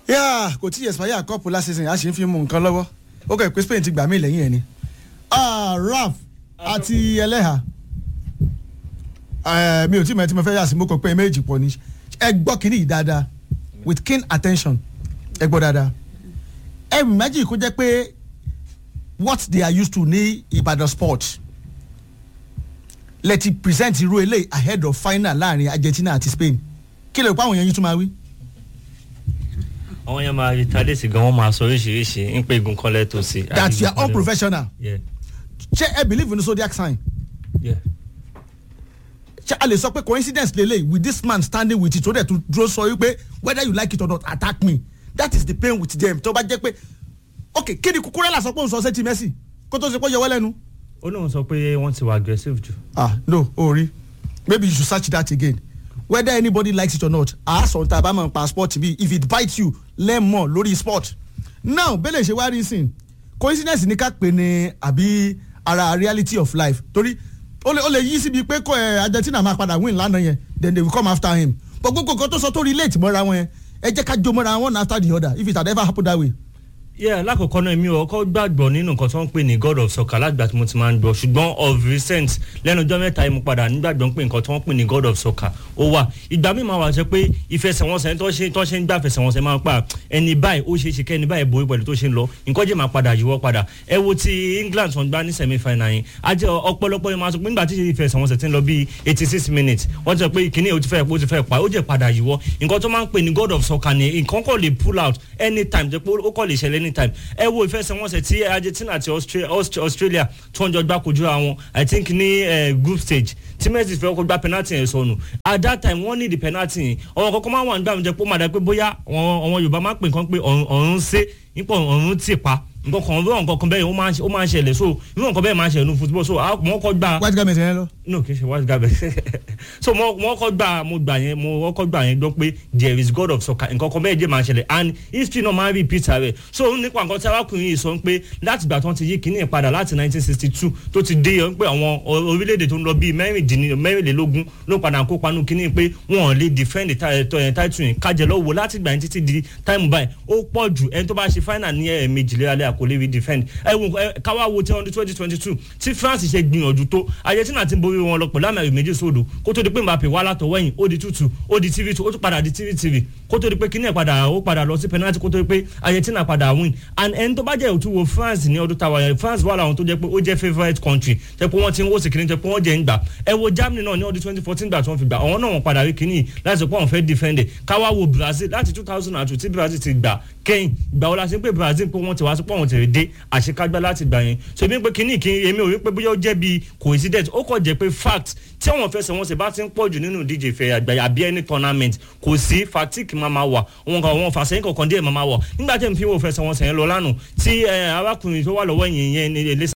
yà kò tí expire cup last season a ṣe ń fi mú nǹkan lọ́wọ́ ó kẹ́ pé Spain ti gbà mí lẹ́yìn ẹ̀ ni Ah, Ralph àti ẹlẹ́hà Eh, mi ò tí mọ̀ ẹ́ tí mo fẹ́ yà sí mo kàn pé méjì pọ̀ ni ẹ gbọ́ kínní yìí dáadáa with keen attention ẹ gbọ́ dáadáa ẹ méjì kó jẹ́ pé what they are used to ní Ìbàdàn sport lẹ́tí present irú eléyìí ahead of final láàrin Argentina àti Spain kí lè pa àwọn èèyàn yín tún máa wí. àwọn yẹn máa retaliate gan wọn máa sọ oríṣiríṣi ń pé igun kan lẹ́tọ̀ sí. that you are unprofessional Yeah, ṣé ẹ believe in zodiac sign yeah. ṣé a lè sọ pé coincidence lele with this man standing with it tó dẹ̀ tún dúró sọ wípé whether you like it or not attack me that is the pain with them tó bá jẹ́ pé ok kí ni Cucurella sọ pé òun sọ sétí Messi kó tó ṣe pé yọwọ́ lẹ́nu. ó lóun sọ pé wọ́n ti wà aggressive jù. ah no ori maybe you should search that again whether anybody likes it or not àásọ̀ tá a bá mọ̀ pa sport bí if it bites you learn more lórí sport now bẹ́lẹ̀ ṣe wá rí sìn coincidence ní ká pè ní àbí ara reality of life torí ó lè ó lè yí síbi pé kó ẹ Argentina máa padà win lánàá yẹn then they will come after him but gbogbo nǹkan tó sọ tó relate mọ́ra wọn yẹn ẹ jẹ́ ká jó mọ́ra one after the other if it had ever happened that way. yeah lákòókò náà mi ò kọ́ gbàgbọ́ nínú nǹkan tó ń pè ní god of soccer látìgbà tí mo ti máa ń gbọ́ ṣùgbọ́n of recent lẹ́nu ọjọ́ mẹ́ta yìí mo padà nígbàgbọ́ pé nǹkan tó ń pè ní god of soccer ó wà ìgbà mi máa wà ṣe pé ìfẹsẹ̀wọnsẹ̀ tó ṣe tó ṣe ń gbà fẹsẹ̀wọnsẹ̀ máa ń pa ẹni báyìí ó ṣeé ṣe kẹ́ ẹni báyìí borí pẹ̀lú tó ṣe ń lọ nǹkan jẹ́ máa padà yíwọ́ padà ẹ wo ti England tó ń gbá ní semi final yìí ajẹ́ ọ̀pọ̀lọpọ̀ yẹn máa sọ pé nígbà tí ìfẹsẹ̀wọnsẹ̀ ti ń lọ bíi eighty six minutes wọ́n ti sọ pé kìnìún ó ti fẹ́ ó ti fẹ́ pa ó jẹ́ padà yíwọ́ nǹkan tó máa ń pè ní god of soccer ni nǹkan kò lè pull out anytime jẹ́ pé ó kò lè ṣẹlẹ̀ anytime ẹ wo ìfẹsẹ̀wọnsẹ̀ tí Argentina àti Austra- Aust- Australia tó ń jọ gbá kojú àwọn I think ní eh, group stage tí Messi fẹ́ kó gba penalty yẹn sọnù at that time wọ́n need the penalty yẹn ọ̀rọ̀ kọ́kọ́ máa wà nígbà mi jẹ́ pé ó máa dá pé bóyá àwọn àwọn Yorùbá máa ń pè nǹkan pé ọ̀run ọ̀run ṣe nípa ọ̀run tì pa nǹkan kan bí nǹkan kan bẹ́ẹ̀ ó máa ń ṣe- ó máa ń ṣẹlẹ̀ so irú nǹkan bẹ́ẹ̀ máa ń ṣẹlẹ̀ ní football so àwọn kọ́ gba white garment yẹn lọ. no kì í ṣe white garbage so mo mo kọ́ gbà mo gbà yẹn mo kọ́ gbà yẹn gbọ́ pé there is god of soccer nǹkan kan bẹ́ẹ̀ jẹ́ máa ṣẹlẹ̀ and history náà máa ń repeat rẹ̀ so nípa nǹkan tí arákùnrin yìí sọ pé láti ìgbà tó ti yí kíní padà láti 1962 tó ti dé yẹn pé àwọn o- orílẹ̀-èdè tó ń lọ bíi mẹ́rìndínlẹ́- mẹ́rìnlélógún ló padà kópa nù kíní pé wọn ò lè defend the ti- ti- eh, title yẹn kájẹ lọ́wọ́ láti ìgbà yẹn títí di time báyìí ó pọ̀ jù ẹni tó bá ṣe final ní ẹ̀ẹ̀mejì léraléra kò lè rí defend ẹ wo ẹ káwá wo tí ọdún twenty twenty two tí France ṣe gbìyànjú tó Argentina ti ń borí wọn lọ pẹ̀lú àmì ẹ̀rù méjì sódò kó tó di pé Mbappe wá látọwọ́ ẹ̀yìn ó di tútù ó di tv two ó tún padà di tv tv kó tó di pé kíní ẹ̀ padà ó padà lọ sí penalty kó tó di pé Argentina padà win and ẹni tó bá jẹ́ òtún wo France ní ọdún táwa yẹn France wà láwọn tó jẹ́ pé ó jẹ́ favourite country tẹ́ pé wọ́n ti ń wó sí kíní tẹ́ pé wọ́n jẹ́ ń gbà ẹ wo Germany náà ní ọdún twenty fourteen gbà tí wọ́n fi gbà àwọn náà wọ́n padà rí kíní láti sọ pé àwọn fẹ́ defend it káwá wo Brazil láti two thousand and two tí Brazil ti gbà kẹ́yìn gbà wọ́n la ṣe ń pé Brazil pé wọ́n ti wá sí pé wọ́n ti rí dé àṣekágbá láti gbà yẹn so èmi pé kíní kí èmi ò rí pé bóyá ó jẹ́ bíi coincidence ó kàn jẹ́ pé fact tí àwọn fẹsẹ̀wọnsẹ̀ bá ti ń pọ̀ jù nínú ìdíje ìfẹ́ àgbáyé àbí any tournament kò sí fatigue máa ma wà wọn kàn wọn fàṣẹyìn kọ̀ọ̀kan díẹ̀ máa ma wà nígbà tí èmi fi wo fẹsẹ̀wọnsẹ̀ yẹn lọ lánàá tí eh, arákùnrin tó wà lọ́wọ́ yẹn yẹn ní ilé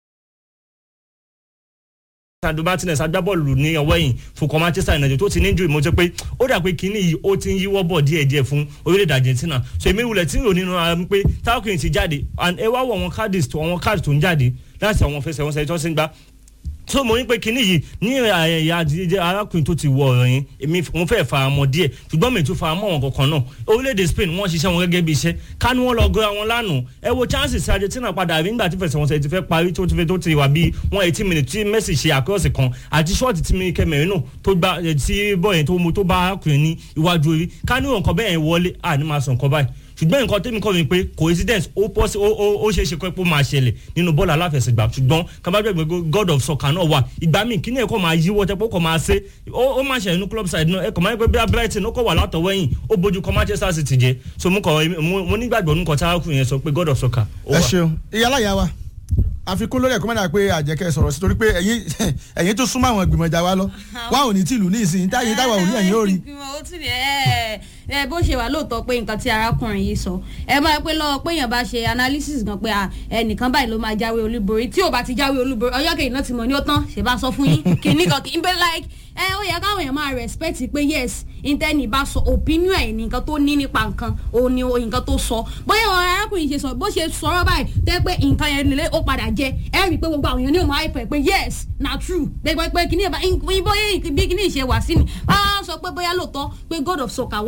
sandro martinez agbábọ́ọ̀lù ní ọwọ́ yìí fúnkọ́ manchester united tó ti ní injury mo jẹ́ pé ó dà pé kínní yìí ó ti ń yíwọ́ bọ̀ díẹ̀díẹ̀ fún orílẹ̀-èdè argentina so èmi wulẹ̀ tí ń rò nínú ara mi pé táwọn ti jáde and ẹ wá wọ àwọn cards tó àwọn cards tó ń jáde láti àwọn fẹsẹ̀wọnsẹ̀ tó ti ń gbá so mo ní pé kinní yìí ní ẹ̀yà àdìjẹ arákùnrin tó ti wọ ọ̀rọ̀ yẹn èmi mo fẹ́ fara mọ́ díẹ̀ ṣùgbọ́n mi tún fara mọ́ wọn kankan náà orílẹ̀-èdè Spain wọ́n ṣiṣẹ́ wọn gẹ́gẹ́ bí iṣẹ́ ká ní wọ́n lọ gọ́ra wọn lánàá ẹ wo chances Argentina padà rí nígbà tí fẹsẹ̀wọnsẹ̀ ti fẹ́ parí tó ti fẹ́ tó ti wà bíi one eighty minutes tí Messi ṣe àkọ́sì kan àti ṣọ́ọ̀tì tí mi kẹmẹ̀rin náà tó gbá tí bọ́ọ̀ yẹn tó mu tó bá arákùnrin ní iwájú orí ká ní nǹkan bẹ́ẹ̀ yẹn wọlé à ní máa sọ nǹkan báyìí ṣùgbọ́n nǹkan tẹ́mi kọ́ mi pé coincidence ó pọ́ sí ó ó ó ṣeé ṣe pé ó máa ṣẹlẹ̀ nínú bọ́ọ̀lù aláfẹsẹ̀gbá ṣùgbọ́n kábàgbẹ́ god of soccer náà wà ìgbà míì kíní ẹ̀kọ́ máa yíwọ́ tẹ́pọ̀ kọ́ máa ṣe ó ó máa ṣẹlẹ̀ ní club side náà ẹ̀kọ́ máa ń pẹ́ bí Brighton ó kọ́ wà látọwọ́ ẹ̀yìn ó bójú kọ́ Manchester City jẹ́ so mo kọ́ mo nígbàgbọ́ nǹkan tí arákùnrin yẹn sọ pé god of soccer ó ẹ wà. ṣeun ìyálà ìyá wa àfikún lórí ẹ̀kọ́ mẹ́ta pé àjẹkẹ́ sọ̀rọ̀ sí torí pé ẹ̀yin ẹ̀yin tó súnmọ́ àwọn ìgbìmọ̀ ìjà wa lọ wá ò ní tìlú ní ìsìn táyé táwa ò ní ẹ̀yin ò rí. ìgbìmọ̀ ó tún ẹ ẹ bó ṣe wà lóòótọ́ pé nǹkan tí arákùnrin yìí sọ ẹ máa pé lọ́wọ́ pé èèyàn bá ṣe analysis gan pé à, ẹnìkan báyìí ló máa jáwé olúborí tí ò bá ti jáwé olúborí ọjọ́ kejì náà ti mọ̀ ní ó tán ṣe bá sọ fún yín kìíní kan kì í bẹ́ like ẹ ó yẹ káwọn èèyàn máa respect pé yes intanet bá sọ opinion ẹ̀ ní nǹkan tó ní nípa nǹkan òun ni nǹkan tó sọ bóyá àwọn arákùnrin ṣe sọ bó ṣe sọ̀rọ̀ báyìí tẹ́ pé nǹkan yẹn lè ó padà jẹ ẹ rí i pé gbogbo àwọn èèyàn ní òun àìpẹ́ pé yes na true gbẹgbẹ pé kìíní ẹ̀ bá bóyá bí kìíní ìṣe wà sí ni bá sọ pé bóyá lóòótọ́ pé god of soccer wà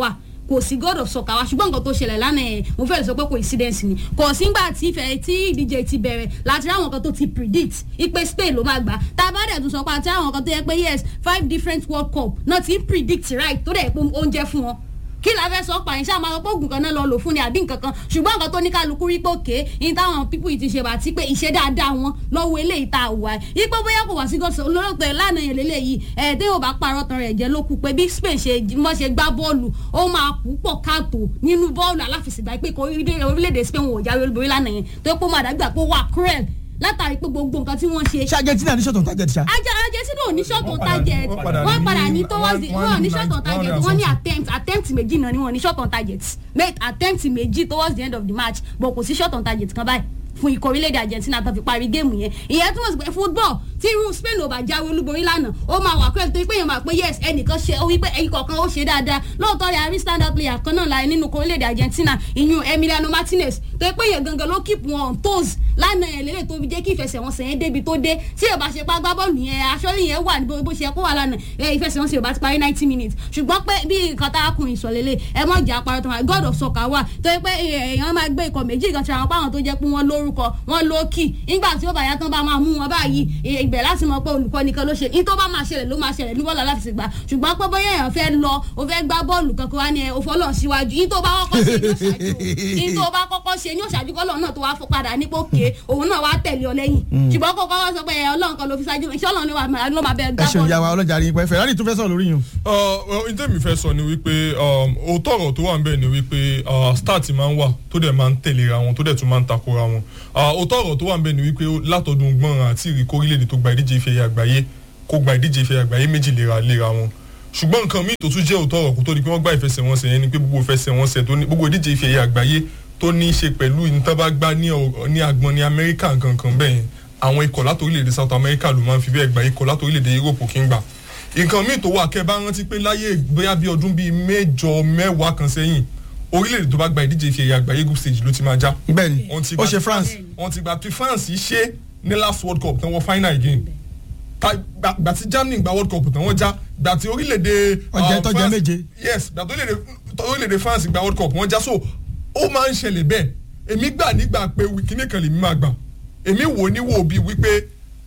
kò sí god of soccer wa ṣùgbọ́n nǹkan tó ṣẹlẹ̀ lánàá yẹn mo fẹ́ lè sọ pé coincidence ni kò sígbà tí ìfẹ́ tí ìdíje ti bẹ̀rẹ̀ láti ráwọn kan tó ti predict ipe spain ló máa gbà tá a bá dẹ̀ tún sọ pé àti àwọn kan tó yẹ pé yes five different world cup náà ti ń predict right tó dẹ̀ pé oúnjẹ fún wọn kí la fẹ́ sọ pààyàn ṣáà máa sọ pé oògùn kan náà lọ lò fún ni àbí nǹkan kan ṣùgbọ́n nǹkan tó ní kálukú rí pé òkè ní táwọn pípù yìí ti ṣe bàtí pé ìṣe dáadáa wọn lọ́wọ́ eléyìí tá a wà ẹ́ ipò bóyá kò wá sí gọ́sọ̀ olóròpẹ̀ lánàá yẹn lélẹ́yìí ẹ̀ tẹ́ yóò bá parọ́ tán rẹ̀ jẹ́ ló kù pé bí spain ṣe mọ́ ṣe gbá bọ́ọ̀lù ó máa kú pọ̀ káàtó nínú bọ́ọ̀lù aláfẹsẹ̀gbá pé kò orílẹ̀-èdè spain wò jáwé olúborí lánàá yẹn tó pé ó máa dàgbà pé ó wà cruel látàrí pé gbogbo nǹkan tí wọ́n ṣe ṣé argentina ní ṣọ̀tún target ṣá. ajá argentina ò ní short on Wọ́n padà- target wọ́n padà wọ́n ní- padà ní wọ́n- towards the wọ́n wọ́n ní ní short on nine- target one wọ́n ní hundred attempt attempt méjì náà ni wọ́n ní short on target make attempt méjì towards the end of the match but kò sí short on target kan báyìí fún ikọ̀ orílẹ̀-èdè argentina tó fi parí géèmù yẹn ìyẹn túmọ̀ sí pé football tí irú spain ò bá jáwé olúborí lánàá ó máa wà pẹ́ẹ́n torí pé èèyàn máa pé yes ẹnìkan ṣe ó wí pé ẹnì kọ̀ọ̀kan ó ṣe dáadáa lóòótọ́ rẹ̀ àrí standard player kan náà láì nínú ikọ̀ orílẹ̀-èdè argentina ìyún emiliano martinez torí pé èèyàn gangan ló keep wọn on toes lánàá yẹn lélẹ̀ tó fi jẹ́ kí ìfẹsẹ̀wọnsẹ̀ yẹn débi tó dé tí ò bá ṣe pa gbá bọ́ọ̀lù yẹn aṣọ́lé yẹn wà ní bó ṣe kó wà lánàá ẹ ìfẹsẹ̀wọnsẹ̀ ò bá ti parí ninety minutes ṣùgbọ́n pé bí nǹkan tá a kun ìsọ̀lélẹ̀ ẹ mọ̀ jà parọ́ tó wà god of soccer wà torí pé èèyàn máa gbé ikọ̀ méjì kan ṣàwọn páwọn tó jẹ́ pé wọ́n lórúkọ wọ́n lókì nígbà tí ó bá yá tán bá máa mú wọn báyìí ibẹ̀ láti mọ̀ pé olùkọ́ nìkan ló ṣe ní tó bá máa ṣẹlẹ̀ ló máa ṣẹlẹ̀ ní bọ́ọ̀lù aláfẹsẹ̀gbá ṣùgbọ́n pé bóyá èèyàn fẹ́ lọ o fẹ́ gbá bọ́ọ̀lù kankan wá ní ẹ òfò ọlọ́run síwájú ní tó bá kọ́kọ́ ṣe ní òṣàjú ní tó bá kọ́kọ́ ṣe ní òṣàjú kọ́lọ́run náà tó wá fọ́ padà nípò ké òun náà wá tẹ̀lé ọ lẹ́yìn ṣùgbọ́n kó kọ́kọ́ sọ pé ẹ ọlọ́run kan ló fi ṣáájú iṣẹ́ ọlọ́run ló máa- ló máa bẹ ẹ gbá ṣeun ìyá bọ́ọ̀lù. wa ọlọ́jà rí pẹ́ ferrari tún fẹ́ sọ̀rọ̀ lórí yìí o. ohun tẹ́mi fẹ́ sọ ni wípé um, òótọ́ ọ̀rọ̀ tó wà ń bẹ̀ ni wípé uh, start máa ń wà tó dẹ̀ máa ń tẹ̀léra wọn tó dẹ̀ tún máa ń takora wọn Uh, òótọ́ ọ̀rọ̀ tó wà ń bẹ̀ ni wípé látọdún gbọ́nràn àti ìrìkó orílẹ̀-èdè tó gba ìdíje ife ẹ̀yẹ àgbáyé kó gba ìdíje ife ẹ̀yẹ àgbáyé méjì léra léra wọn ṣùgbọ́n nǹkan míì tó tún jẹ́ òótọ́ ọ̀rọ̀ kó tó di pé wọ́n gbá ìfẹsẹ̀wọnsẹ̀ yẹn ni pé gbogbo ìfẹsẹ̀wọnsẹ̀ tó ní gbogbo ìdíje ife ẹ̀yẹ àgbáyé tó ní í ṣe pẹ̀lú ìtàn bá gbá ní ọ̀- ní agbọn ní amẹ́ríkà nǹkan kan bẹ́ẹ̀ yẹn àwọn ikọ̀ láti orílẹ̀-èdè south america ló máa ń fi bẹ́ẹ̀ gba ikọ̀ láti orílẹ̀-èdè europe kì í gbà nǹkan míì tó wà kẹ́ bá rántí pé láyé bóyá bí ọdún bíi mẹ́jọ mẹ́wàá kan sẹ́yìn orílẹ̀-èdè tó bá gba ìdíje ife ẹ̀yẹ àgbáyé group stage ló ti máa já bẹ́ẹ̀ ni Wọ́n ti ó gba- ṣe france wọ́n ti gba tí france yìí ṣe ní last world cup tán wọ́n final again Ta- gba gba tí germany gba world cup tán wọ́n já gba tí orílẹ̀-èdè Ọjẹ́ um, tọ́jẹ́ France- méje. yes gba tí orílẹ̀-èdè orílẹ̀-èdè france gba world cup wọ́n já so ó máa ń ṣẹlẹ̀ bẹ́ẹ̀ èmi gbà nígbà pé kíní kan lèmi máa gbà èmi wò ní wò bí wípé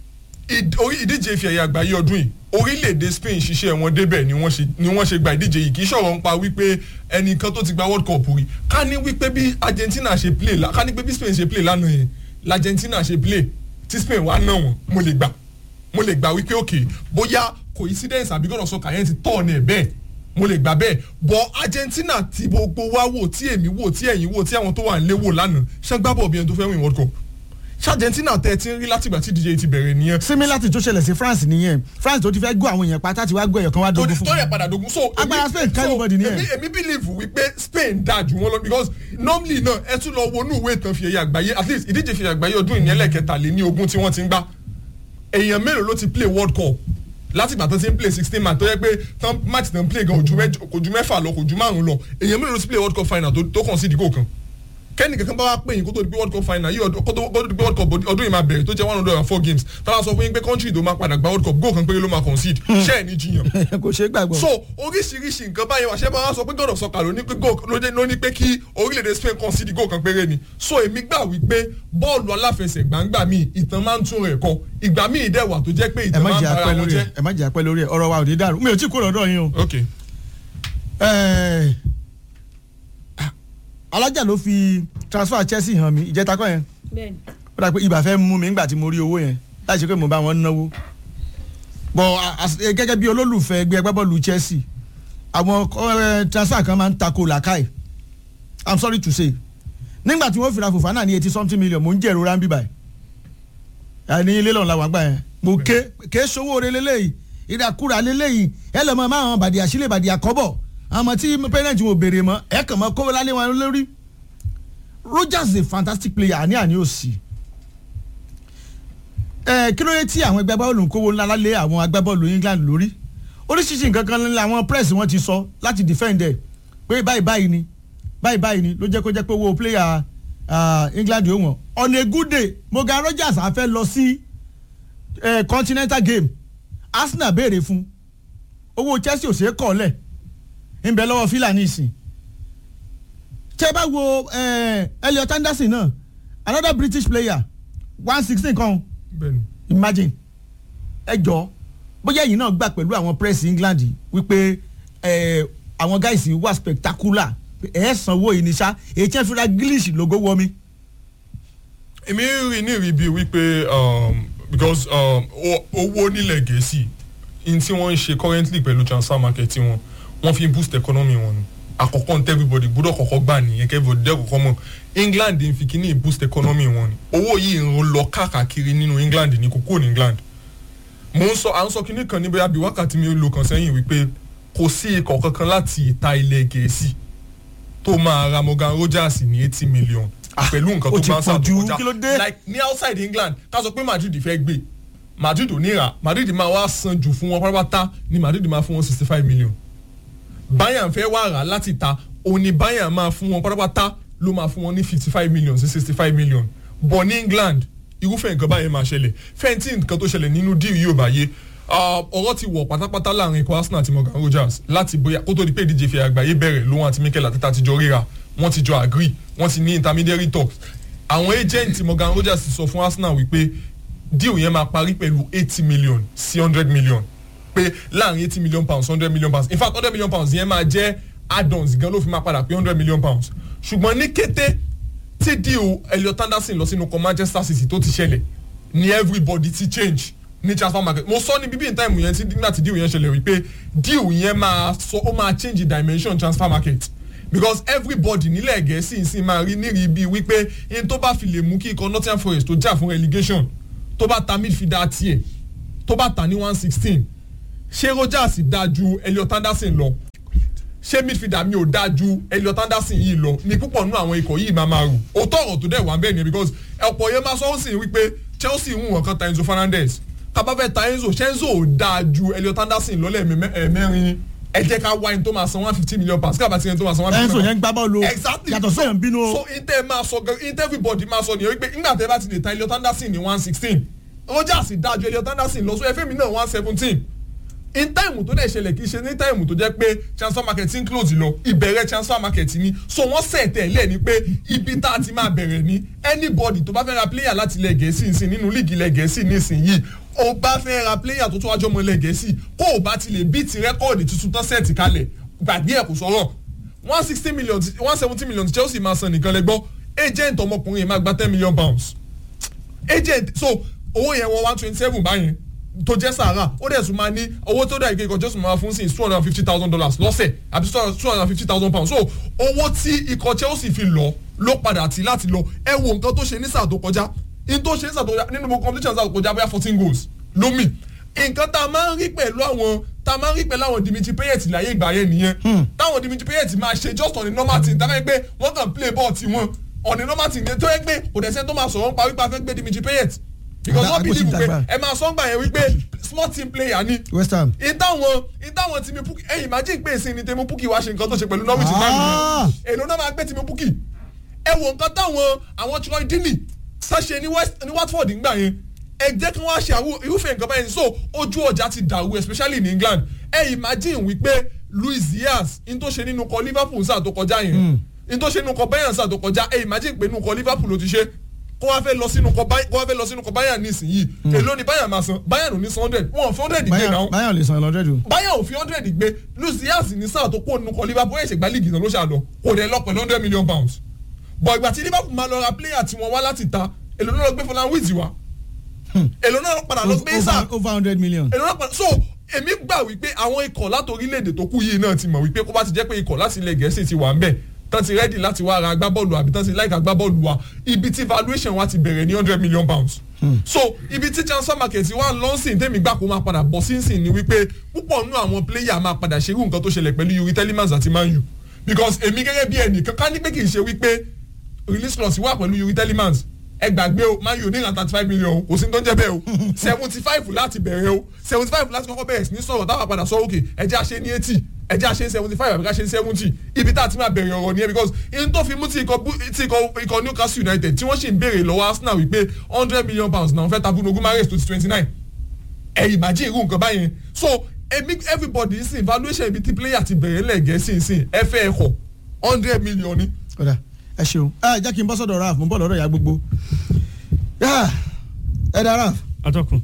ìd- orí ìdíje ife ẹ̀yẹ àgbáyé ọdún yìí orílẹ̀-èdè spain ṣiṣẹ́ wọn débẹ̀ ni wọ́n ṣe ni wọ́n ṣe gba ìdíje yìí kì í ṣọ̀rọ̀ ń pa wípé ẹnìkan tó ti gba world cup rí ká ní wípé bí argentina ṣe play la ká ní pé bí spain ṣe play lánàá yẹn l'argentina ṣe play tí spain wá náà wọn mo lè gbà mo lè gbà wípé ok bóyá coincidence àbí gbọ́dọ̀ sọ kàyẹ́ǹtì tọ̀ ọ̀nà ẹ̀ bẹ́ẹ̀ mo lè gbà bẹ́ẹ̀ bọ́ argentina tí gbogbo wa wò tí èmi wò tí ẹ̀yin wò tí àwọn tó wà ń lé wò lánàá ṣàgbábọ̀ bí ẹni tó fẹ́ win world cup ṣé argentina tẹ́ ẹ ti ń rí látìgbà tí dj ti bẹ̀rẹ̀ nìyẹn similar to tó ṣẹlẹ̀ sí france nìyẹn france tó ti fẹ́ gún àwọn èèyàn pátá ti wá gbọ́ ẹ̀yọ̀ kan wá tó dogun fún tó yẹ wọn. padà dogun so Agbára èmi- Spain ká so, everybody ní ẹ̀. èmi èmi believe wípé spain dáa jù wọn lọ because normally náà ẹ tún lọ wọnú ìwé ìtàn fi ẹ̀yẹ àgbáyé at least ìdíje fi ẹ̀yẹ àgbáyé ọdún ìní ẹlẹ́kẹta lé ní ogún tí wọ́n ti ń gbá èèyàn mélòó ló ti play world cup láti ìgbà tó ti ń play sixteen match tó yẹ pé tán match tán play gan ojú mẹ́jọ- kò ju mẹ́fà lọ kò ju márùn lọ èèyàn mélòó ló ti play world cup final tó tó kàn sí ìdígò kan kẹ́ni kankan bá wá pè yín kó tó di pé world cup final yìí ọdún kó tó kó tó di pé world cup ọdún yìí máa bẹ̀rẹ̀ tó jẹ́ one hundred and four games táwọn sọ fún yín pé country tó máa padà gba world cup goal kan péré ló máa concede ṣé ẹ̀ ní jiyàn kò ṣeé gbàgbọ́. so oríṣiríṣi nǹkan báyìí wà ṣé máa sọ pé god of soccer ló ní pé goal ló dé- ló ní pé kí orílẹ̀-èdè spain concede goal kan péré ni so èmi gbà wípé bọ́ọ̀lù aláfẹsẹ̀gbá ńgbà míì ìtàn máa ń tún rẹ̀ kọ ìgbà míì dẹ̀ wà tó jẹ́ pé ẹ ìtàn má máa ń jẹ́ bára apẹ́ wọn lórí ẹ̀ jẹ́. ẹ má jẹ́ apẹ́ lórí ẹ̀ ọ̀rọ̀ wa ò ní dàrú mi ò tí kó lọ́dọ̀ yín o. ok Ẹ̀, alájà ló fi transfer chelsea hàn mí ìjẹta kọ́ yẹn bẹ́ẹ̀ni ó dà pé ibà fẹ́ mú mi nígbà tí mo rí owó yẹn láì ṣe pé mo bá wọn náwó bọ̀ as- eh, gẹ́gẹ́ bí olólùfẹ́ ẹgbẹ́ agbábọ́ọ̀lù chelsea àwọn eh, transfer kan máa ń tako làkàì i'm sorry to say nígbà tí wọ́n fìrà fòfánà ní eighty something million mo ń jẹ́ ìrora ń bíbà ẹ̀ ní ilé lọ́nà làwọn àgbà yẹn mo ké ké sowó re lélẹ́yìí ìdàkúrà lélẹ́yìí ẹ lọ́mọ máa hàn bàdìyà sílẹ̀ bàdìyà kọ́bọ̀ àmọ́ tí parent wọn ò béèrè mọ́ ẹ kàn mọ́ kówó lálé wọn lórí rogers is a fantastic player àní àní ò sí ẹ kí ló yẹ tí àwọn agbábọ́ọ̀lù ń kówó ńlá lálé àwọn agbábọ́ọ̀lù england lórí oríṣiríṣi nǹkan kan ní àwọn press wọn ti sọ láti defend ẹ pé báyìí báyìí ni báyìí báyìí ni ló jẹ́ kó jẹ́ pé owó player ah, england yóò wọ̀n on a good day morgan rogers á fẹ́ lọ sí eh, continental game arsenal béèrè fún owó chelsea ò ṣeé kọ́ lẹ̀ ń bẹ lọ́wọ́ fílàní ìsìn tẹ́ bá wo eh, Elliot Anderson náà another British player one sixteen kan bẹ́ẹ̀ni imagine ẹ jọ bóyá ẹ̀yin náà gbà pẹ̀lú àwọn press England wípé eh, àwọn guys yìí wà spectacular ẹ̀ sanwó yìí ní sá èyí tí wọ́n fi ra Grealish lógo wọ mi. èmi rí ní rí bíi wípé um, because um, o- owó nílẹ̀ gẹ̀ẹ́sì in tí wọ́n ń ṣe currently pẹ̀lú transfer market wọn wọ́n fi boost economy wọn ni àkọ́kọ́ ní everybody gbọ́dọ̀ kọ́kọ́ gbà nìyẹn kí everybody dẹ́ kọ́kọ́ mọ̀ England ń fi kíní boost economy wọn ni owó yìí ń lọ káàkiri nínú England ní kókó ní England mo ń sọ à ń sọ kíní kan ní bóyá bíi wákàtí mi lò kan sẹ́yìn wípé kò sí ikọ̀ kankan láti ìta ilẹ̀ gẹ̀ẹ́sì tó máa ra Morgan Rogers ní eighty million pẹ̀lú nǹkan ó tó ti bá ń pọ̀ jù, sàtò kí ló kọjá dé? like ní outside England ká sọ pé Madrid fẹ́ gbé Madrid ò ní rà Madrid máa wá san jù fún wọn pátápátá ni Madrid máa fún wọn sixty five million Bayern fẹ́ wá rà láti ta òun ni Bayern máa fún wọn pátápátá ló máa fún wọn ní fifty five million sí sixty five million but ní England irúfẹ́ nǹkan báyẹn máa ṣẹlẹ̀ fẹ́ǹtì nǹkan tó ṣẹlẹ̀ nínú díì yóò bá yé Ah, ọ̀rọ̀ ti wọ̀ pátápátá láàrin ikọ̀ Arsenal àti Morgan Rogers láti bóyá kó tó di pé ìdíje fi àgbáyé bẹ̀rẹ̀ lóhun àti Mikel Arteta ti jọ ríra wọ́n ti jọ agree wọ́n ti ní intermediary talks àwọn agent Morgan Rogers ti sọ fún Arsenal wípé deal yẹn máa parí pẹ̀lú eighty million sí hundred million pé láàrin eighty million pounds hundred million pounds in fact hundred million pounds yẹn máa jẹ́ add-ons gan ló fi máa padà pé hundred million pounds ṣùgbọ́n ní kété tí deal Elliot Anderson lọ sínú kan Manchester City tó ti ṣẹlẹ̀ ni everybody ti change ní transfer market mo sọ ní bíbí in time yẹn tí nígbà tí deal yẹn ṣẹlẹ̀ wípé deal yẹn máa sọ ó máa change the dimension transfer market because everybody nílẹ̀ gẹ̀ẹ́sì sì máa rí nírìí bíi wípé in tó bá fi lè mú kí ikọ̀ Nottingham Forest tó jà fún relegation tó bá ta midfielder tiẹ̀ tó bá ta ní one sixteen ṣé Rogers dáa ju Elliot Anderson lọ ṣé midfielder mi ò dáa ju Elliot Anderson yìí lọ ní púpọ̀ nínú àwọn ikọ̀ yìí máa máa rù òótọ́ ọ̀rọ̀ tó dẹ̀ wá bẹ́ẹ̀ ni because ọ̀pọ̀ yẹn máa sọ ó sì wípé Chelsea ń wọ̀n kan ta Enzo Fernandez tábà fẹ́ ta Enzo ṣé Enzo ò dáa ju Elliot Anderson lọ́lẹ̀ mẹ́rin ẹ jẹ́ ká wá ẹni tó máa san one fifty million pounds káàbà tí ẹni tó máa san one fifty Enzo million yẹn gbá bọ́ọ̀lù o exactly yàtọ̀ sẹ́yìn bínú o so inter máa sọ gan inter everybody máa sọ nìyẹn wípé nígbà tẹ́ bá ti lè ta Elliot Anderson ní one sixteen Rogers dájú Elliot Anderson lọ so ẹ fẹ́ mi náà one seventeen in time tó dẹ̀ ṣẹlẹ̀ kì í ṣe ní time tó jẹ́ pé transfer market ń close lọ ìbẹ̀rẹ̀ transfer market ni so wọ́n sẹ̀ tẹ̀lé ni pé ibi tá a ti máa bẹ̀rẹ̀ ni anybody tó bá fẹ́ ra player láti ilẹ̀ gẹ̀ẹ́sì nsìn nínú líìgì ilẹ̀ gẹ̀ẹ́sì nísìnyìí o bá fẹ́ ra player tó tún wájú ọmọ ilẹ̀ gẹ̀ẹ́sì kó o bá ti lè beat rẹ́kọ̀dì tuntun tán sẹ́ẹ̀tì kalẹ̀ gbàgbé ẹ̀ kò sọ̀rọ̀ one sixty million one seventy million tí Chelsea máa san nìkan lẹ́gbọ́ agent ọmọkùnrin yẹn máa gba ten million pounds agent so owó yẹn wọ one twenty seven báyẹn tó jẹ́ sàárà ó dẹ̀ tún máa ní owó tó dà ìkékọ̀ jésù máa fún sí two hundred and fifty thousand dollars lọ́sẹ̀ àbí two hundred and fifty thousand pounds so owó tí ikọ̀ Chelsea fi lọ ló padà tí láti lọ ẹ wo nǹkan tó ṣe ní sáà tó kọjá in tó ṣe ní sáà tó kọjá nínú gbogbo competition sáà tó kọjá bóyá fourteen goals lómi nǹkan tá a máa ń rí pẹ̀lú àwọn tá a máa ń rí pẹ̀lú àwọn Dimitri Payet láyé ìgbà yẹn nìyẹn táwọn Dimitri Payet máa ṣe just on the normal team táwọn ẹgbẹ́ wọ́n kàn play ball tiwọn on the normal team tó ẹgbẹ́ kò dẹ̀ sẹ́ni tó máa sọ̀rọ̀ nípa wípé a fẹ́ gbé Dimitri Payet because Àgbà- wọ́n believe àgbò ti pé dàgbà. ẹ máa sọ ń gbà yẹn wípé small team player ni West Ham. ìtàwọn ìtàwọn tìmí púkì ẹ̀yìn imagine pé ìsìn ni tèmi púkì wá ṣe nǹkan tó ṣe pẹ̀lú Norwich Ah. náà èlò náà máa gbé tìmí púkì ẹ wo nǹkan táwọn àwọn Troy Deeney tá ṣe ní West ní Watford ńgbà yẹn ẹ jẹ́ kí wọ́n á ṣe àwọn irúfẹ́ nǹkan báyìí so ojú ọjà ti dàrú especially ní England ẹ imagine wípé Luis Diaz in tó ṣe nínú kọ Liverpool sáà tó kọjá yẹn in tó ṣe nínú kọ Bayern sáà tó kọjá ẹ imagine pé nínú kọ Liverpool ló ti ṣe kó wá fẹ́ lọ sínú kọ Bay- kó wá fẹ́ lọ sínú kọ Bayern nísìnyí èló ni Bayern máa san Bayern ò ní san hundred wọn ò fi hundred gbé Bayern náà Bayern lè san lọ́dẹ̀ dùn. Bayern ò fi hundred gbé Luis Diaz ní sáà tó kó nínú kọ Liverpool ẹ̀ ṣègbà líìgì náà ló ṣàlọ kò dẹ̀ lọ pẹ̀lú hundred million pounds bọ̀ ìgbà tí Liverpool máa lọ ra player tí wọ́n wá láti ta èló náà lọ gbé Fọlá Wíìtì wá èló náà padà lọ gbé sáà over over hundred million. èló náà padà so èmi gbà wípé àwọn ikọ̀ láti orílẹ̀-èdè tó kù yìí náà ti mọ̀ wípé kó bá ti jẹ́ pé ikọ̀ láti ilẹ̀ gẹ̀ẹ́sì ti wà ń bẹ̀ tán ti rẹ́dì láti wá ra agbábọ́ọ̀lù àbí tán ti láìka agbábọ́ọ̀lù wa ibi tí valuation wa ti bẹ̀rẹ̀ ní hundred million pounds. so ibi tí transfer market wa lọ́nsìn tẹ́mi gbà kó máa padà bọ̀ sínsìn ni wípé púpọ̀ nínú àwọn player máa padà ṣerú nǹkan tó ṣẹlẹ̀ pẹ̀lú Yuri Telemans àti Man U because èmi gẹ́gẹ́ bí ẹnìkan ká ní pé kì í ṣe wípé release clause wà pẹ̀lú Yuri Telemans ẹ gbàgbé o Man U ní ìlànà thirty five million o kò sí ní tó ń jẹ́ bẹ́ẹ̀ o seventy five láti bẹ̀rẹ̀ o seventy five láti kọ́kọ́ bẹ̀rẹ̀ sí ní sọ̀rọ̀ táwọn padà sọ òkè ẹ jẹ́ àṣẹ ní eighty ẹ jẹ́ àṣẹ ní seventy five àbí ká ṣe ní seventy ibi tá a ti máa bẹ̀rẹ̀ ọ̀rọ̀ nìyẹn because in tó fi mú tí ikọ̀ bú- tí ikọ̀ ikọ̀ Newcastle United tí wọ́n sì ń béèrè lọ́wọ́ Arsenal wípé hundred million pounds náà fẹ́ tabu nogun mares tó ti twenty nine ẹ imagine irú nǹkan báyẹn so èmi everybody ń sìn valuation ibi tí player ti bẹ̀rẹ̀ lẹ́gẹ̀ẹ́ sìn sìn ẹ fẹ́ ẹ kọ̀ hundred million ni ọ̀dà ẹ ṣeun ẹ jẹ́ kí n bọ́ sọ́dọ̀ raf mo ń bọ̀ lọ́dọ̀ ìyá gbogbo yá ẹ dá raf atọ́kùn.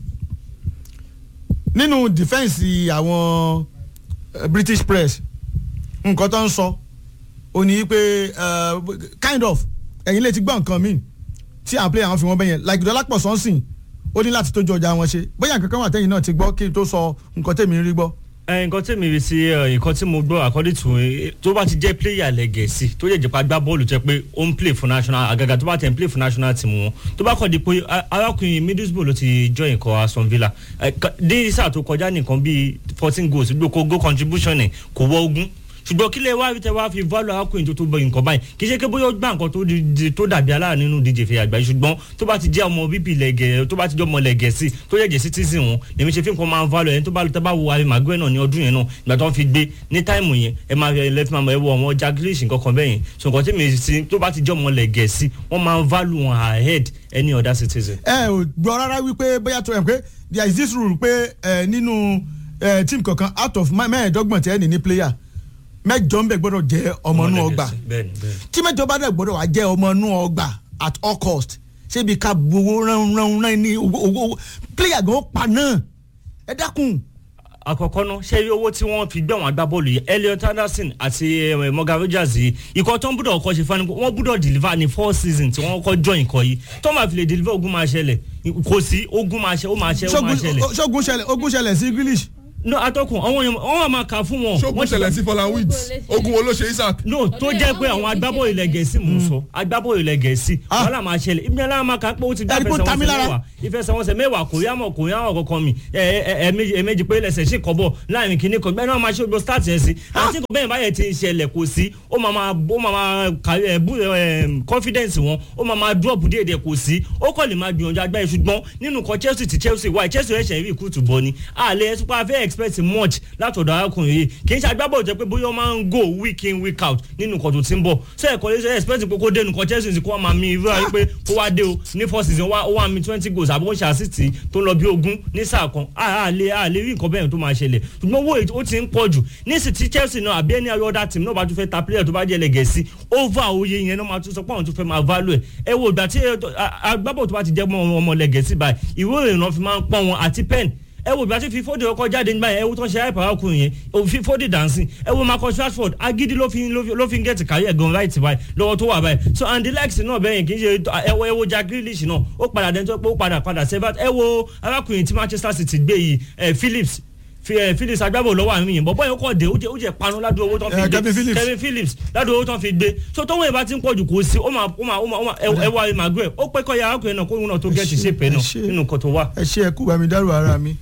nínú dìfẹ́ǹsì àwọn eh, British press nǹkan tó ń sọ ò ní pé eh, kind of ẹ̀yin lè ti gbọ́ nǹkan míì tí àwọn player àwọn fi wọ́n bẹ́yẹn like Dọ́lápọ̀ Sọ́nsìn ó ní láti tójú ọjà wọn ṣe bóyá nǹkan kan wà tẹ́yìn náà ti gbọ́ kí n tó sọ nǹkan tèmi ń rí gbọ́. ẹ nǹkan tí mi rí sí ẹ, nǹkan tí mo gbọ́ according to ẹ, tó bá ti jẹ́ player lẹ́gẹ̀ẹ́sì tó yẹ jẹ́pá gbá bọ́ọ̀lù jẹ́ pé ó ń play for national àgàgà tó bá tẹ̀ ń play for national team wọn tó bá kọ́ di pé a- arákùnrin Middlesbrough ló ti join ikọ̀ Aston Villa ẹ, ka- ní sáà tó kọjá nìkan bíi fourteen goals gbogbo goal contribution ẹ̀ kò wọ ogún ṣùgbọ́n kílẹ̀ wá tẹ wá fi value arákùnrin tó tó bọ nǹkan báyìí kì í ṣe pé bóyá ó gbà nǹkan tó di- di- tó dàbí aláàánú nínú díje fẹ́ àgbáyé ṣùgbọ́n tó bá ti jẹ́ ọmọ bíbí lẹ̀gẹ̀ tó bá ti jẹ́ ọmọ lẹ̀gẹ̀ sí tó yẹ jẹ́ citizen wọn lèmi ṣe fi nǹkan máa ń value ẹni tó bá tẹ bá wo Harry Maguire náà ní ọdún yẹn náà ìgbà tó ń fi gbé ní táìmù yẹn ẹ máa ẹ lẹ́fí máa ẹ wọ ọmọ Jack Grealish nǹkan kan bẹ́ẹ̀ yẹn so nǹkan tí mi sí tó bá ti jẹ́ ọmọ lẹ̀gẹ̀ sí wọ́n máa ń value wọn ahead any other citizen. ẹ ò gbọ́ rárá wípé bóyá tó ẹ̀ pé there is this rule pé ẹ nínú ẹ team kankan out of mẹ́- mẹ́ẹ̀ẹ́dọ́gbọ̀n tẹ́ ẹ̀ ní ní player mẹ́jọ ń bẹ̀ gbọ́dọ̀ jẹ́ ọmọ inú ọgbà bẹ́ẹ̀ni bẹ́ẹ̀ni. tí mẹ́jọ bá dẹ̀ gbọ́dọ̀ wá jẹ́ ọmọ inú ọgbà at all cost ṣébi ká gbowó rán rán rán ní owó owó player gan pa náà ẹ dákun àkọ́kọ́ náà ṣé rí owó tí wọ́n fi gbé àwọn agbábọ́ọ̀lù yìí Elliot Anderson àti eh, Morgan Rogers yìí ikọ̀ tó ń gbúdọ̀ kọ́ ṣe fani wọ́n gbúdọ̀ deliver ní four season tí wọ́n kọ́ join ikọ̀ yìí tó máa fi lè deliver ogun máa ṣẹlẹ̀ kò sí ogun máa ṣẹ ó máa ṣẹ ó máa ṣógun ṣẹlẹ̀ ṣógun ṣẹlẹ̀ ogun ṣẹlẹ̀ sí Grealish no atọ́kùn àwọn èèyàn wọ́n wà máa kà fún wọn. ṣógun Wọ́n ti- ṣẹlẹ̀ sí Fọlá Weeds ogun wo ló ṣe Isaac. no tó Ọdún jẹ́ yẹn pé wọ́n àwọn yẹn agbábọ́ọ̀lù ilẹ̀ gẹ̀ẹ́sì mò ń sọ agbábọ́ọ̀lù ilẹ̀ gẹ̀ẹ́sì Ah. wàhálà máa ṣẹlẹ̀ ibi ẹ̀la máa kà pé ó ti gbá Ẹ̀rí pé ó ta mí ìfẹsẹ̀wọnsẹ̀ lára. mẹ́wàá ìfẹsẹ̀wọnsẹ̀ mẹ́wàá kò yá mọ̀ kò yá mọ̀ kankan mi ẹ̀ẹ̀mejì pé lẹ́sẹ̀ sí kọ́bọ̀ láàrin kìíní kan gbẹ́ni wọ́n máa ṣe gbogbo start yẹn sí àti kò bẹ́ẹ̀ báyẹn ti ń ṣẹlẹ̀ kò sí ó máa máa ó máa máa kàrí ẹ̀ bú ẹ̀ confidence wọn ó máa máa drop déédéé kò sí ó kọ́ lè máa gbìyànjú agbáyé ṣùgbọ́n nínú kan Chelsea ti Chelsea wáyé Chelsea ẹ̀ṣẹ̀ rí ìkútù bọ́ ni àlẹ́ ẹ̀ super fẹ́ expect much látọ̀dọ̀ arákùnrin yìí kì í ṣe agbábọ̀ jẹ́ pé bóyá ó máa ń go week in week out nínú nǹkan tó ti ń bọ̀ ṣé ẹ̀kọ́ lè ṣe expect pé kó dé nǹkan Chelsea ti kó wá máa mi irú àyè pé kó wá dé o ní four season wá ó wá mi twenty goals àbí ó ṣe assist tó ń lọ bí ogún ní sáà kan àlẹ́ àlẹ́ rí nǹkan bẹ́ẹ̀ tó máa ṣẹlẹ̀ ṣùgbọ́n owó èyí ó ti ń pọ̀ jù ní sì tí Chelsea náà àbí ẹni other team náà bá tún fẹ́ ta player tó bá jẹ́ lẹ́gẹ̀ẹ́sì over oyè yẹn náà máa tún sọ pé àwọn tún fẹ́ máa value ẹ̀ ẹ wo ìgbà tí ẹ, a- agbábọ̀ tó bá ti jẹ́ mọ́ ọmọ lẹ́gẹ̀ẹ́sì báyìí ìwé ìrìnnà fi máa ń pọ́n wọn àti pen ẹ wo ìgbà tí fífóde ọkọ jáde nígbà yẹn ẹ wo tó ń ṣe àìpàrọ̀ ọkùnrin yẹn ò fífóde dancing ẹ wo Marcus Rashford agídí ló fi ló fi- ló fi ń gẹ̀tì kárí ẹ̀gan right báyìí lọ́wọ́ tó wà báyìí so and the likes náà bẹ́ẹ̀ yẹn kì í ṣe ẹ wo ẹ wo Jack Grealish náà ó padà dẹ́ntọ́ pé ó padà padà sevat ẹ wo arákùnrin tí Manchester City gbé yìí ẹ Phillips fi ẹ Phillips agbábọ̀ lọ́wọ́ àwọn èèyàn bọ́bọ́ yẹn kọ́ dé ó jẹ́ ó jẹ́ panu ládùúgbò owó tó ń fi Eh, gbé Kevin Phillips. Kevin Phillips ládùúgbò owó tó ń fi gbé so tọ́wọ́ yẹn bá ti ń pọ̀jù kò sí ó máa ó máa ó máa ó máa ẹ wá Maguire ó pẹ́ kọ́ ya arákùnrin náà kó òun náà tó gẹ̀ẹ́tì ṣé, ṣépè ẹ náà ṣé. nínú nǹkan tó wà. ẹ ṣe ẹ kú bá mi dárò ara mi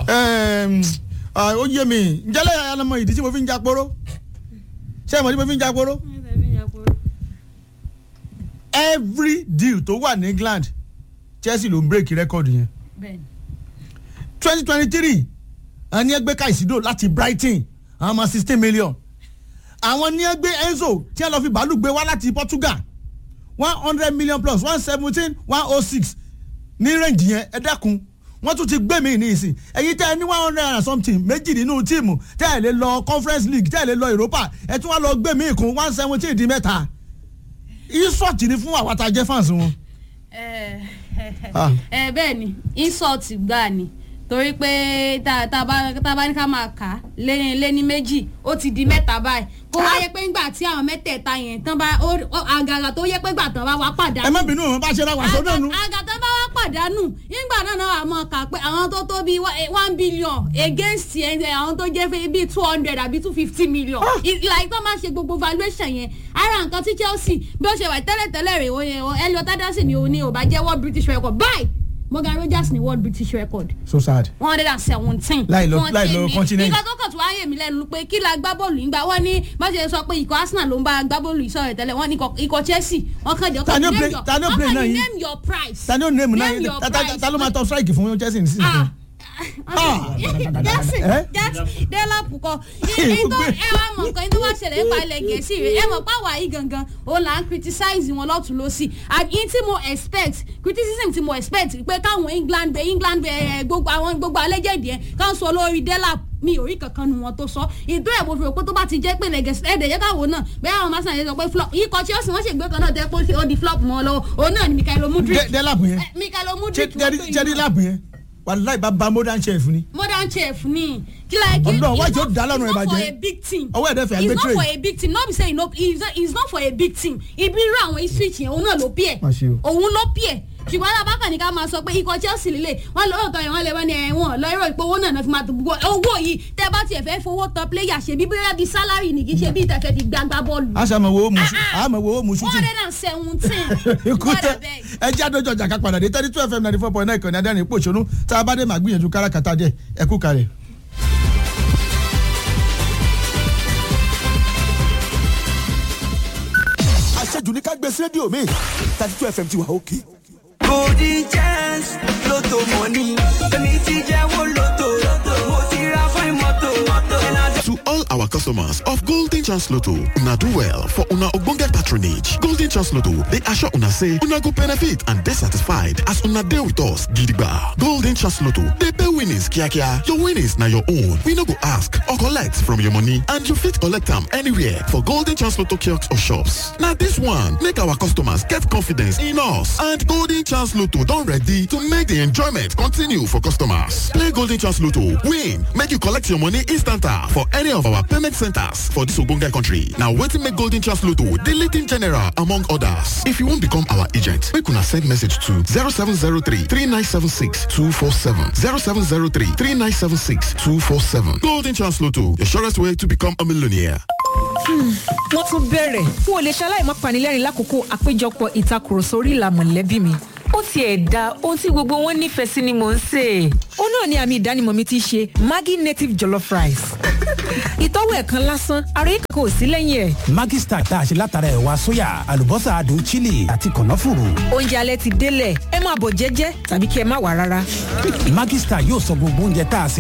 Ẹm, ah, ó yé mi njẹ́lẹ̀ alamọ ìdí tí mo fi ń jàporó ṣé ìmọ̀ tí mo fi ń jàporó every deal tó wà ní England Chelsea ló ń break record yẹn bẹ́ẹ̀ni twenty twenty three àwọn ní ẹgbẹ́ Caicedo láti Brighton àwọn ọmọ sixteen million àwọn ní ẹgbẹ́ Enzo tí wọ́n lọ fi bàálù gbé wá láti Portugal one hundred million plus one seventeen one oh six ní range yẹn ẹ dẹ́kun wọ́n tún ti gbé mi ní ìsìn ẹ̀yin tẹ́ ẹ ní one hundred and something méjì nínú tíìmù tẹ́ ẹ lè lọ Conference League tẹ́ ẹ lè lọ Europa ẹ tún wá lọ gbé mi kún one seventeen di mẹ́ta insult ni fún àwọn àtàjẹ́ fans wọn. ẹ Ah. ẹ bẹ́ẹ̀ ni insult gbà ni torí pé tá tá bá tá bá ní ká máa kà á lé lé ní méjì ó ti di mẹ́ta báyìí kó wá yẹ pé ńgbà tí àwọn mẹ́tẹ̀ẹ̀ta yẹn tán bá ó ó- àgàgà tó yẹ pé gbà tán bá wá pàdánù ẹ má bínú wọn bá ṣe ra wàṣọ náà nu. àgà tán bá wá pàdánù nígbà náà náà àmọ́ kà pé àwọn tó tó bíi one- one billion against ẹ ẹ, àwọn tó jẹ́ fẹ́ bíi two hundred àbí two fifty million ìlà ìtọ́ máa ṣe gbogbo valuation yẹn ara nǹkan tí Chelsea bí ó ṣe wà tẹ́lẹ̀tẹ́lẹ̀ rè ó yẹ Elliot Anderson ni òun ni ò bá jẹ́ world British record báyìí Morgan Rogers ni world British record so sad. one hundred and seventeen. Láì lọ- láì lọ continent. nǹkan tó kàn tó wáyé mi lẹ́nu pé kí la gbá bọ́ọ̀lù yìí gbà wọ́n ní bá ṣe sọ pé ikọ̀ Arsenal ló ń bá gbá bọ́ọ̀lù yìí sọ̀rọ̀ tẹ́lẹ̀ wọ́n ní ikọ̀- ikọ̀ Chelsea wọ́n kàn jẹ́ Ta ni ó name play- your- ta ni ó wọ́n play kàn náà ní yìí? name your price. ta ni ó name náà Name your ta ta price. ta ló máa tọ strike fún Chelsea nísinsìnyí. Ah. Ah. Jackson Eh? Jackson Delap kọ ẹ tó ẹ wá mọ nǹkan tó wá ṣẹlẹ̀ nípa ilẹ̀ gẹ̀ẹ́sì rẹ̀ ẹ mọ̀ páwa yìí gangan òun là ń criticize wọn lọ́tún lọ́sì àbí tí mo expect criticism tí mo expect pé káwọn England bẹ England bẹ ẹ gbogbo àwọn gbogbo alẹ́jẹ̀dì ẹ káwọn sọ lórí Delap mi ò rí kankan nu wọn tó sọ ìdó ẹ̀ mo fi rò pé tó bá ti jẹ́ pé lẹ́gẹ̀sì ẹ̀dẹ̀ yẹ káwọ́ náà bẹ́ẹ̀ àwọn máa yẹn sọ pé flop ikọ̀ Chelsea wọ́n ṣègbè kan náà tẹ́ pé ó di flop mọ́ ọ lọ́wọ́ òun náà ni Mikaelo Mudrik dẹ́ láàbù yẹn Eh, Mikaelo Mudrik wọ́n pè jẹ́rí yín. láàbù yẹn wàláì bá ba modern chef ni modern chef ni kí la kí Ọlọ́run, it's wájú ó not- dá lọ́rùn it's not for ìbàjẹ́. a big team Ọwọ́ ẹ̀dẹ̀ fẹ́ it's gbé not tray. for a big team no be say no it's not- it's not for a big team ibi irú àwọn ipswich yẹn òun náà ló pí ẹ̀ Má ṣe o. òun ló pí ẹ̀ ṣùgbọ́n alábàákan ní ká máa sọ pé ikọ̀ Chelsea lílé wọn lọ́wọ́ tọ́ yẹn wọ́n lè wọ́n ní ẹ̀wọ̀n lọ irọ́ ìpò owó náà náà fi máa tó gbogbo owó yìí tẹ́ bá tiẹ̀ fẹ́ fowó tán player ṣe bí bóyá bíi salary ní kì í ṣe bí ìtẹ̀fẹ́ fi gbàgbà bọ́ọ̀lù. a ṣe àmọ̀ wo mu àmọ̀ wo mu one shooting hundred and seventeen ikú what tẹ a beg. ẹ jẹ́ àdójọ ọjà ká padà dé thirty two fm ninety four point nine ìkànnì adẹ́rìn ipò ìṣonú tá a bá dé màá gbìyànjú káràkátà díẹ̀ ẹ kú kalẹ̀. àṣejù ní ká gbé sí rédíò mi thirty two fm ti wà òkè. golden chance lotto money èmi ti jẹ́wọ́ lotto mo ti ra fún mọ́tò To all our customers of Golden Chance Lotto, una do well for una ogbonge patronage. Golden Chance Lotto, they assure una say una go benefit and dey satisfied as una dey with us gidigba. Golden Chance Lotto, dey pay winnings kiakia. Your winnings na your own. We no go ask or collect from your money and you fit collect am anywhere for Golden Chance Lotto kiosks or shops. Na this one make our customers get confidence in us and Golden Chance Lotto don ready to make the enjoyment continue for customers. Play Golden Chance Lotto, win, make you collect your money instanta for any of our payment centers for this ogbonge country. Now wetin make Golden Chance Lotto the leading general among others. If you wan become our agent, make una send message to 0703 3976 247 0703 3976 247. Golden Chance Lotto, the surest way to become a millionaire. wọ́n tún bẹ̀rẹ̀ n ò lè ṣaláì má panilẹ́rìn lákòókò àpéjọpọ̀ ìtakùrọ̀sọ orí ìlà mọ̀lẹ́bí mi. ó tiẹ̀ da ohun tí gbogbo wọn nífẹ̀ẹ́ sí ni mò ń sè é. ó náà ni àmì ìdánimọ̀ mi ti ṣe maggi native jollof rice. ìtọ́wò ẹ̀kan lásán ara yìí kankan ò sí lẹ́yìn ẹ̀. Maggi Star tá a ṣe látara ẹ̀wà sóyà àlùbọ́sà adùn chili àti kànáfùrù. oúnjẹ alẹ́ ti délẹ̀ ẹ máa bọ̀ jẹ́jẹ́ tàbí kí ẹ má wà rárá. Maggi Star yóò sọ gbogbo oúnjẹ tá a sè